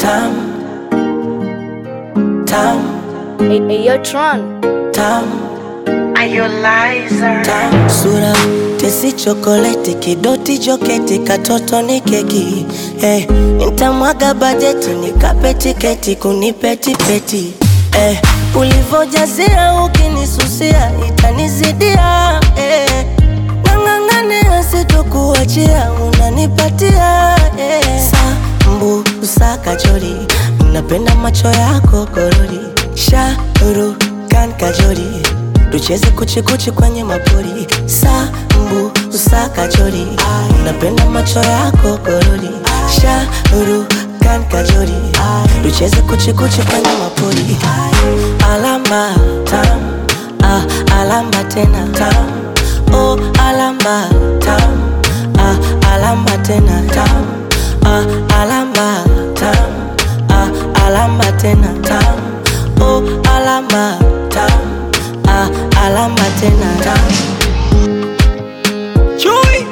tam tam Hey, hey, yo, Tron. tam Are you liar? tam sura tesi chokoleti kidoti joketi katoto ni keki eh, nitamwaga bajeti nikape tiketi kunipetipeti eh, ulivojazia ukinisusia itanizidia eh, nang'ang'ania sitokuachia unanipatia eh. sambu usakajori napenda macho yako korori shauru kan kajori tucheze kuchikuchi kwenye mapori sambu usakajori napenda macho yako korori shauru kan kajori tucheze kuchikuchi kwenye mapori alama tam ah, alama tena tam oh, alama tam ah, alama tena tam ah, alama tam ah, alama tena tam oh, alama tam ah, alama tena tam Chui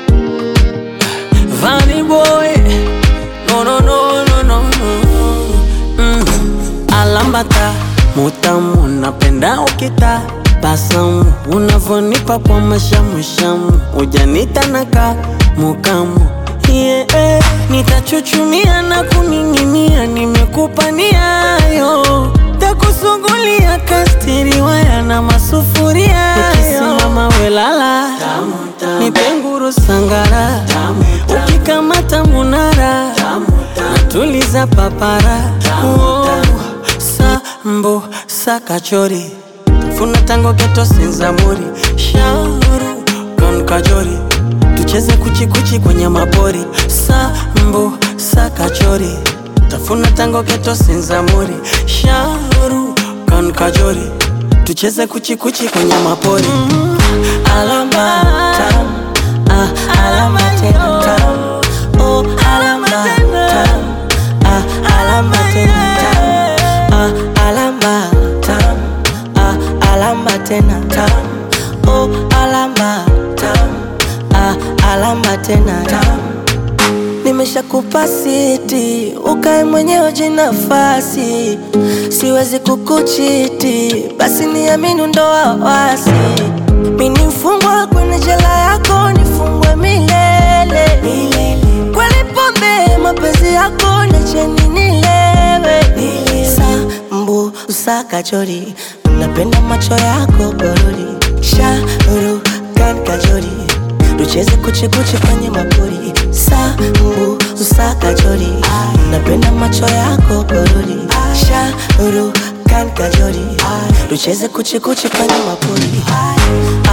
Vanny boy No no no no no no mm. Alambata mutamu napenda ukita basamu unavonipa kwa mashamushamu ujanita naka mukamu yeah, eh. nitachuchumia na kuning'inia nimekupa niayo takusugulia kastiriwaya na masufuria ukisimama welala nipenguru sangara ukikamata munara natuliza papara oh, sambo sakachori funa tango geto senzamuri shauru kan kajori tucheze kuchikuchi kwenye mapori sambo sakachori tafuna tango geto senzamuri shauru kan kajori tucheze kuchikuchi kwenye mapori mm. alama tam ah, alama tena tam oh, alama tam ah, alama tena tam ah, alama tam ah, alama tena tam oh, alama tam ah, alama tena tam nimeshakupa siti ukae mwenyewe jinafasi siwezi kukuchiti basi niamini ndo wawasi mini mfungwa kwenye jela yako nifungwe milele kweli pombe mapenzi yako nacheni nilewe sambu usakachori napenda macho yako gorori shauru kan kajori tucheze kuchikuchi kwenye mapori sambu usakachori napenda macho yako gorori shauru kan kajori tucheze kuchikuchi kwenye mapori